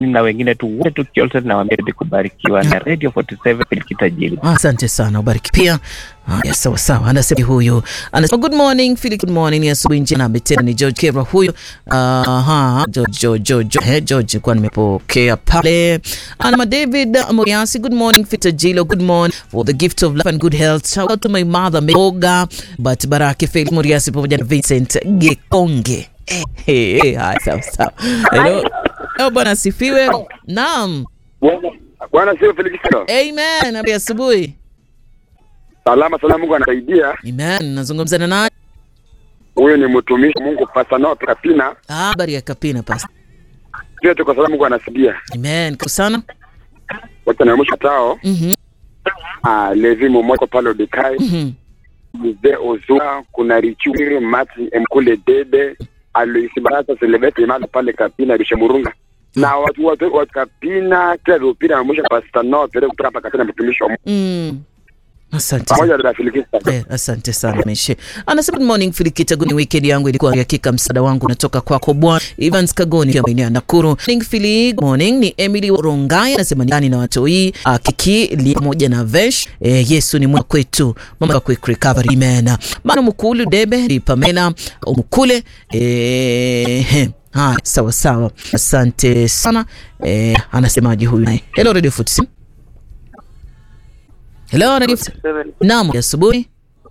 na wengine tu wote tukiote nawaambia kubarikiwa na Radio 47 Filikita Jili. Asante sana, ubariki pia. Haya, sawa sawa. Anasema huyu anasema good morning Philip, good morning. Ni asubuhi njema. Betena ni George Kera huyu. Aha, George George George eh, George kwa nimepokea pale. Ana David Moriasi, good morning Fita Jilo, good morning for the gift of life and good health. Shout out to my mother Meoga, but Baraki Felix Moriasi pamoja na Vincent Gekonge. Eh, eh, eh, haya, sawa sawa. Hello. Hello, bwana asifiwe. Naam. Bwana sio Felix. Amen. Habari ya asubuhi. Salama salama, Mungu anasaidia. Amen. Nazungumza na nani? Huyo ni mtumishi wa Mungu Pastor Noah Kapina. Ah, habari ya Kapina pasta. Pia tuko salama, Mungu anasaidia. Amen. Karibu sana. Wote na mwisho tao. Mhm. Ah, Levi Momoko pale Odekai. Mhm. Mzee Ozua, kuna Richuri Mati Mkule Dede, Aloisi Barasa Silvestre Imalo pale Kapina Bisha Murunga. Na watu watu wa Kapina kila rupira na mwisho Pastor Noah pale kutoka hapa Kapina mtumishi wa Mungu. Mm. Asante. Pamoja na Felix. Eh, asante sana Meshe. Anasema good morning Filikita, good weekend yangu ilikuwa hakika, msaada wangu unatoka kwako Bwana. Evans Kagoni ya maeneo ya Nakuru. Morning Fili, good morning. Ni Emily Rongai anasema ndani na watoi uh, Kiki li pamoja na Vesh. Eh, Yesu ni mwema kwetu. Mama quick recovery amen. Mano Mkulu Debe, ni Pamela Mkule. Eh, he. Haya, sawa sawa. Asante sana. Eh, anasemaje huyu naye? Hello Radio Footsim. Hello Radio Footsim. Naam, asubuhi.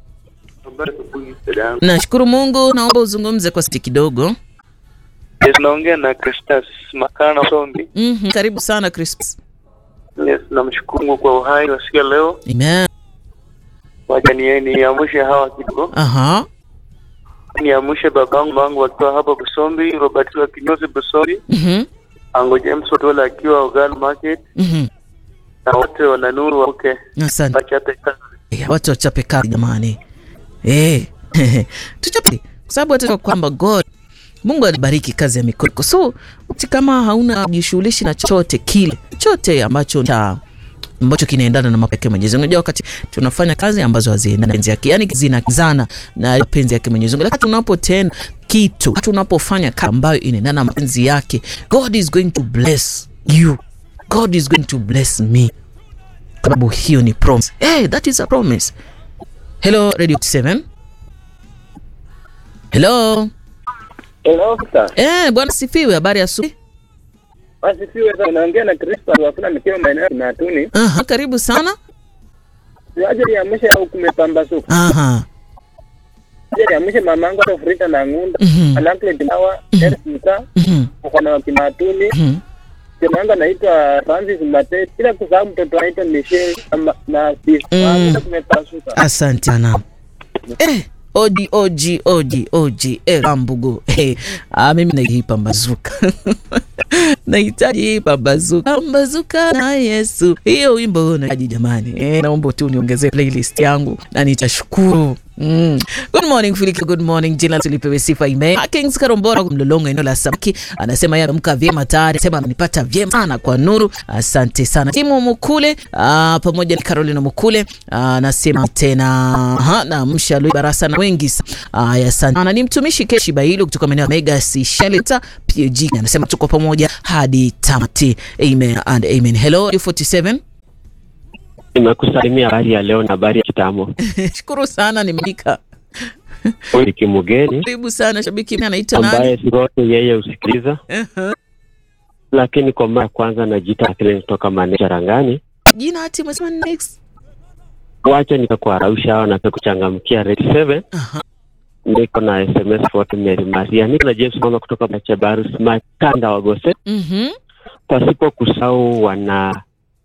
Nashukuru Mungu, naomba uzungumze kwa sauti kidogo. Yes, naongea na Cristas Makana Sombi. Mhm, karibu sana Crisps. Yes, namshukuru Mungu kwa uhai wa siku ya leo. Amen. Wacha ni niamshe hawa kidogo. Aha. Niamshe babangu mangu akiwa hapa Busombi, Robert wa Kinyozi Busombi, Mhm. Ango James Otola akiwa Ogal Market Mhm. na wote wana nuru wake. Asante. Wachape kazi. Eh, Watu wachape kazi jamani. Eh. Tuchape kwa sababu hata kwamba God Mungu alibariki kazi ya mikono. yako. So, uti kama hauna jishughulishi na chochote kile, chote ambacho cha ambacho kinaendana na mapenzi yake Mwenyezi Mungu. Unajua wakati tunafanya kazi ambazo haziendani na penzi yake, yani zinakizana na mapenzi yake Mwenyezi Mungu. Lakini tunapotenda kitu, tunapofanya kazi ambayo inaendana na mapenzi yake, God is going to bless you. God is going to bless me. Kwa sababu hiyo ni promise. Hey, that is a promise. Hello Radio 7. Hello. Hello, sir. Eh, bwana sifiwe, habari ya asubuhi. Asifiwe sana. Naongea na Kristo wakuna nikiwa maeneo ya Matuni. Aha, karibu sana. Siaje niamshe au kumepambasuka. Aha. Siaje niamshe mamangu Afrika na Ngunda. Mhm. Alankle Dimawa, Erika, Mhm. mkono wa Kimatuni. Mhm. Jamangu anaitwa Francis Mate. Bila kusahau mtoto anaitwa Michelle na- na Steve. Mm. Waamka kumepasuka. Asante sana. Eh, oji oji oji oji eh, Rambugu. Eh, ah, mimi nahitaji pambazuka. nahitaji hii pambazuka. Pambazuka na Yesu. Hiyo wimbo nahitaji jamani. Eh, naomba tu niongezee playlist yangu na nitashukuru. Mm. Good morning Filiki, good morning. Jina tulipewe sifa ime. Kings Karombora mlolongo eneo la Samaki anasema yeye amka vyema tayari, anasema amenipata vyema sana kwa nuru. Asante sana. Timu Mukule ah, pamoja na Carolina Mukule ah, anasema tena ha, na mshalui barasa na wengi sa- Aya, asante. Ana ni mtumishi Keshi Bailo kutoka maeneo ya Mega si Shelter PG anasema tuko pamoja hadi tamati. Amen and amen. Hello 47. Nimekusalimia habari ya leo na habari ya kitambo. Shukuru sana nimeika. Huyu ni Kimugeni Karibu sana shabiki anaitwa nani? ambaye sirote yeye husikiliza, Uh-huh. lakini kwa mara ya kwanza najiita Akili kutoka maeneo ya Rangani. Jina ati umesema next. Wacha nikakuarausha hao na kuchangamkia Red 7 Aha. niko na SMS for Mary Maria. Niko na James Mama kutoka Bachabarus Makanda wa Gose, Mhm. pasipo kusahau wana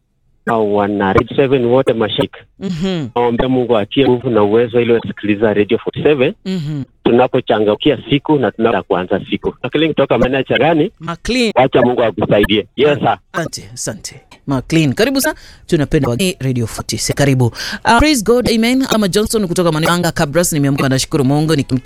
au wana Red 7 wote mashik. Mhm. Naomba Mungu atie nguvu na uwezo ili wasikiliza Radio 47 Mhm. tunapochangamkia siku na tunapenda kuanza siku. Akili kutoka maeneo ya Chagani, McLean. wacha Mungu akusaidie. Yes sir. Asante, asante. McLean. Karibu sana. Tunapenda wageni Radio 46. Karibu. Uh, praise God. Amen. Ama Johnson kutoka Mananga Cabras nimeamka nashukuru Mungu nikimkia